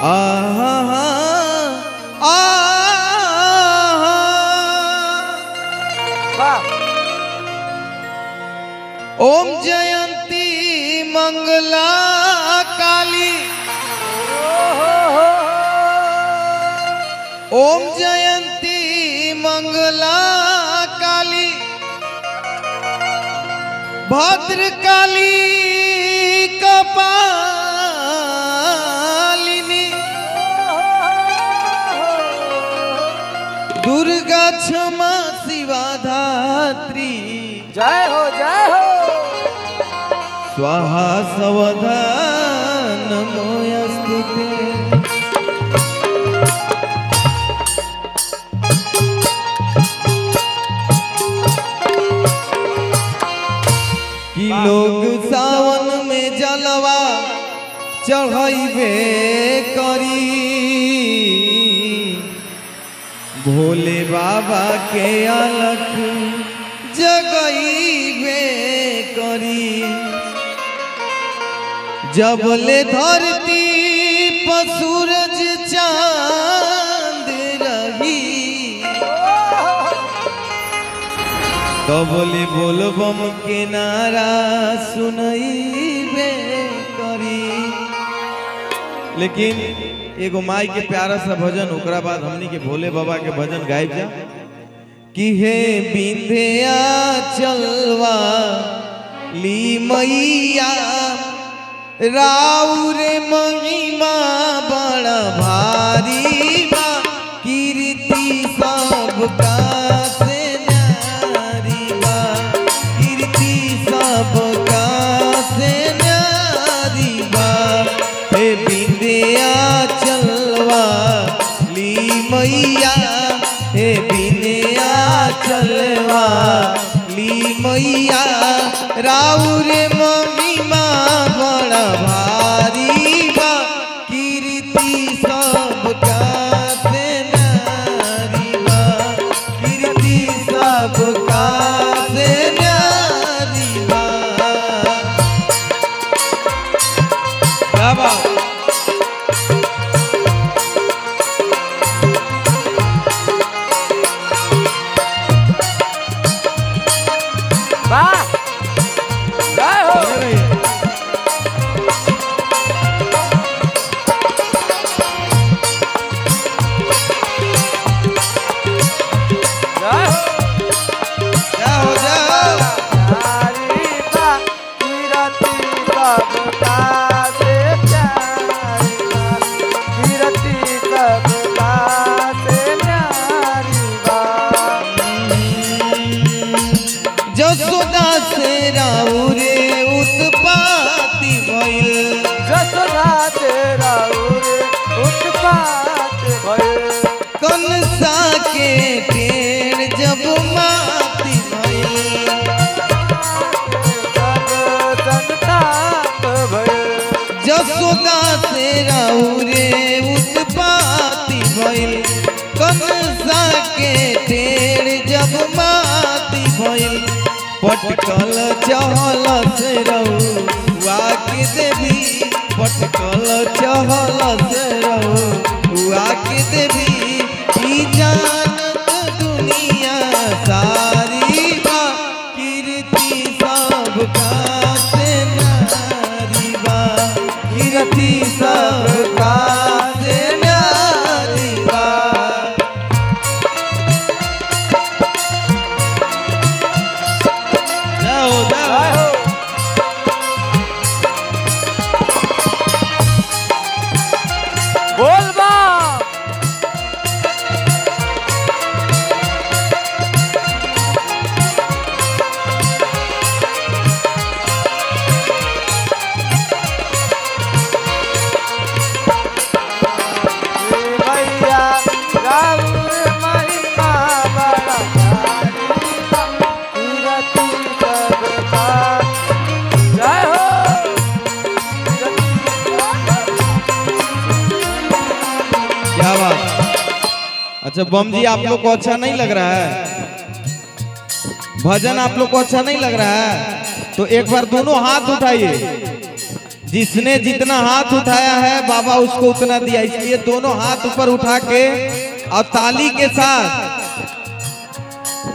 आहा आहा वाह ओम जयंती मंगला काली ओम जयंती मंगला काली भद्र काली कपालिनी दुर्गा क्षमा शिवा धात्री जय हो जय हो स्वाहा सवधा नमोऽस्तु ते कि लोग सावन में जलवा चढ़ैबे करी भोले बाबा के अलख जगैबे करी जबले धरती पर सूरज चांद रही कबले बोलबम के नारा सुनैबे करी लेकिन एगो माई के प्यारा सा भजन ओकरा बाद हमनी के भोले बाबा के भजन गायब जा कि हे बिंधिया चलवा ली मैया राउर महिमा बड़ा भारी बा कीर्ति सबका से न्यारी बा कीर्ति सबका से न्यारी बा हे बिंदिया चलवा ली मैया हे बिंदिया चलवा ली मैया राउर महिमा बड़ा भारी बा कीर्ति सबका से नारी बा कीर्ति सबका से नारी बा क्या बात वाह जय हो बने रहिए। जय हो जाओ जाओ प्यारी बा कीरति सबका से प्यारी बा कीरति सबका से न्यारी बा जसोदा से राउरे उत्पाती भइल जसोदा तेरा उरे उत्पात भइल कंसा के टेढ़ जब माती भइल सब संताप भइल जसोदा से राउरे उत्पाती भइल कंसा के टेढ़ जब माती भइल पटकल चहल से रहुआ के देवी पटकल चहल से रहुआ के देवी ई जानत दुनिया सारी बा कीर्ति सबका से नारी बा कीर्ति सबका से नारी बा जाओ जय जाओ हो बोल बा भैया राउर महिमा बड़ा भारी बा, कीरति सबका जय हो क्या बात अच्छा बम जी आप लोग को अच्छा नहीं लग रहा है भजन आप लोग को अच्छा नहीं लग रहा है तो एक बार दोनों हाथ उठाइए जिसने जितना हाथ उठाया है बाबा उसको उतना दिया इसलिए दोनों हाथ ऊपर उठा के और ताली के साथ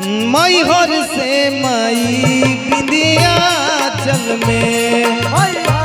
मई हर से मई बिंदिया चल में मैया